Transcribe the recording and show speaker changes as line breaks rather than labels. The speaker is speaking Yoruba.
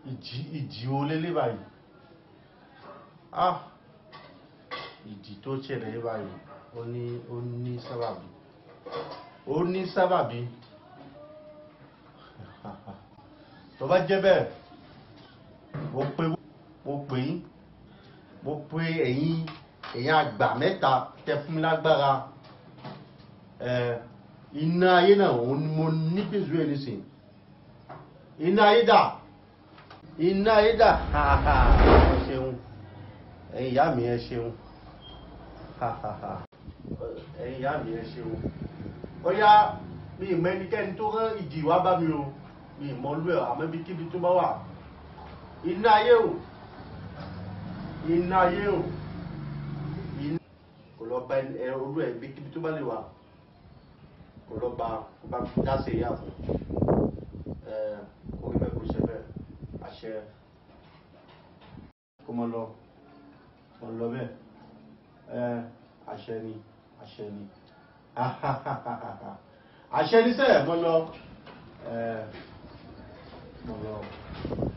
ìjì ìjì wo lélẹ̀ báyìí ah ìjì tó ṣẹlẹ̀ yìí báyìí ó ní ó ní sábàbí ó ní sábàbí tó bá jẹ́ bẹ́ẹ̀ mo pe mo pè yín mo pe ẹ̀yin ẹ̀yin àgbà mẹ́ta tẹ fún mi lágbára ẹ̀ iná ayé náà òun ni mo ní bèzú ẹ̀ nísìnyí iná ayé dà iná ayé dà ẹ ṣeun ẹ̀yin ìyá mi ẹ ṣeun ẹ̀yin ìyá mi ẹ ṣeun ó yá mi ìmọ̀ ẹnikẹ́ni tó rán ìjì wá bá mi o mi ìmọ̀ olú ẹ̀ àmọ́ ibi kíbi tó bá wà iná ayé o iná ayé o iná kò lọ bá ẹ olú ẹ̀ ibi kíbi tó bá lè wà kò lọ bá kó bá dá sí ìyá fún ẹ kó rí bẹ́ẹ̀ kó ṣe bẹ́ẹ̀ àṣẹ kó mọ lọ mọ lọ bẹ́ẹ̀ ẹ àṣẹ ni àṣẹ ni àṣẹ ni sẹ́ẹ̀ mọ lọ ẹ mọ lọ.